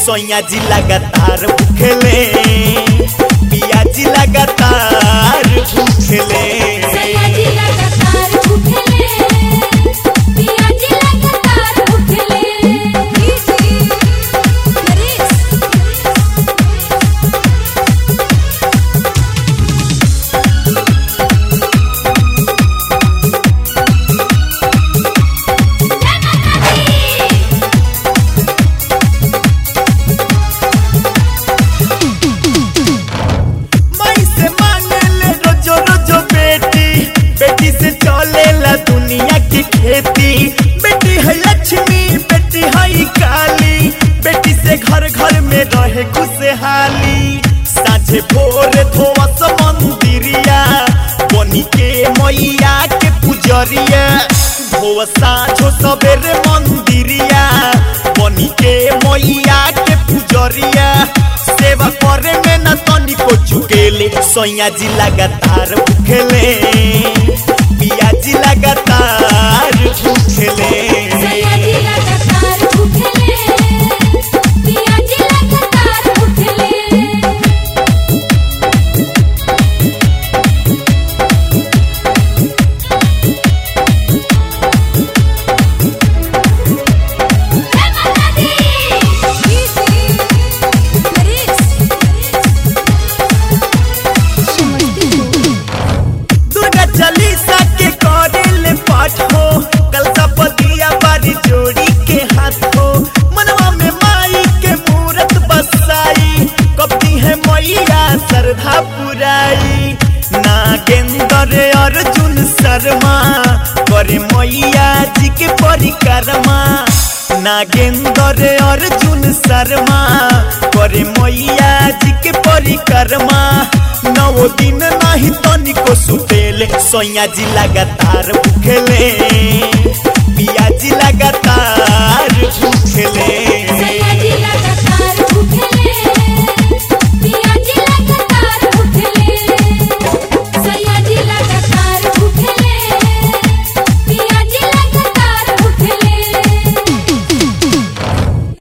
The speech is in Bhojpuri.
सोया जी लगातार भूखले पिया जी लगातार भूखले सयाजी लगातार भूखले पिया जी लगातार भूखले नरेश माई से मांगले रोजो रोजो बेटी बेटी से चलेला दुनिया की खेती बेटी है लक्ष्मी बेटी है काली बेटी से घर घर में रहे खुशहाली साझे भोर धोवस मंदिरिया बनी के मैया के पुजरिया धोव साझो सबेरे मंदिरिया बनी के मैया के पुजरिया सेवा करे में न तनिको चुकेले सोया जी लगातार भूखेले पिया जी लगातार भूखेले सयाजी लगातार भूखले पिया जी लगातार भूखले दुर्गा चालीसा के करेले पाठ हो कलसा पतिया बारी जोड़ी के हाथ हो मनवा में माई के मूरत बसाई कपती है मैया श्रद्धा पुराई नागेंद्र अर्जुन शर्मा करे मैया जी के परिक्रमा नागेंद्र अर्जुन शर्मा करे मैया जी के परिक्रमा नौ दिन नहीं तनिको सुतेले सोया जी लगातार भूखेले पिया जी लगातार भूखेले